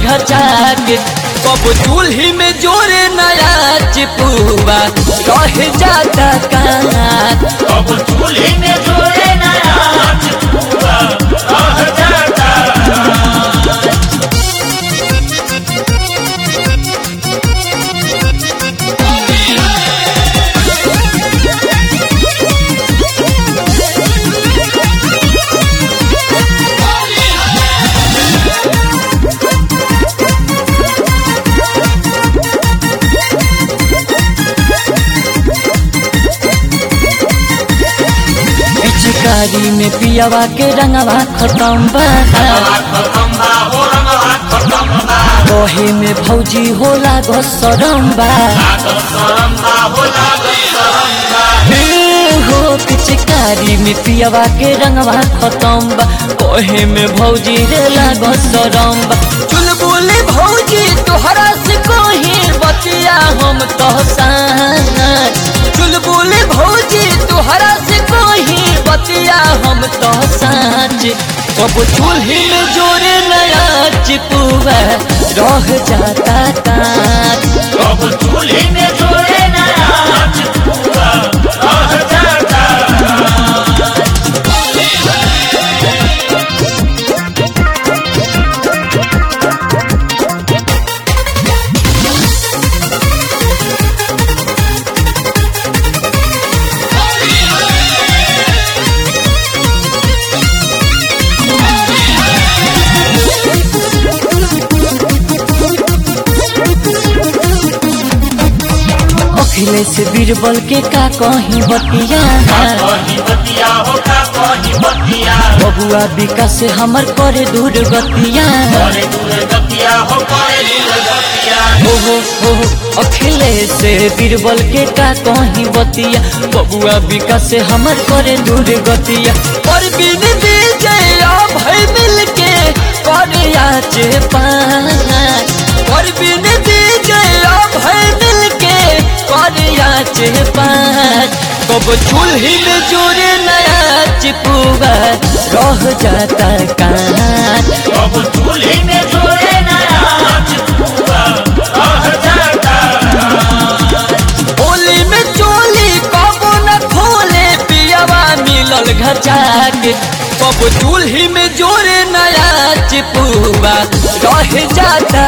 घचा के कब चूल्ही में जोरे नया चिपुआ रह जाता काट अब चूल्हे में जोड़े नया चिपुआ रह जाता पिचकारी में पियावा के रंगवा खत्म बा खत्म बा हो रंगवा खत्म बा कहे में भौजी होला घसरम बा लागत शरम बा हो लागत शरम बा हे हो पिचकारी में पियावा के रंगवा खत्म बा कहे में भौजी रे घसरम बा चुलबुली भौजी तोहरा से कोही बतिया हम तो साथ चुलबुली भौजी तोहरा से कोही बतिया हम तो साच कब चूल्ही में जोरे नया चिपुआ रह जाता काट अब चूल्हे में जोड़े नया चिपुआ रह जाता अखिलेश बीरबल के का कहीं बतिया कहीं बतिया हो का कहीं बतिया बबुआ विकास से हमर करे दूर गतिया करे दूर गतिया हो करे दूर गतिया हो हो हो हो, अखिलेश बीरबल के का कहीं बतिया बबुआ विकास से हमर करे दूर गतिया पर बिन विजय भय मिल के करे आचे पाँच पर बिन विजय भय मिल के करे आचे पाँच कब चूल्ही में जोरे नया चिपुआ रह जाता काट अब चूल्हे में जोड़े नया चिपुआ रह जाता होली में चोली कबो न खोले पियावा मिलल घचा के कब चूल्ही में जोरे नया चिपुआ रह जाता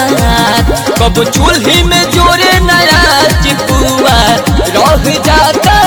काट कब चूल्ही में जोरे नया चिपुआ रह जाता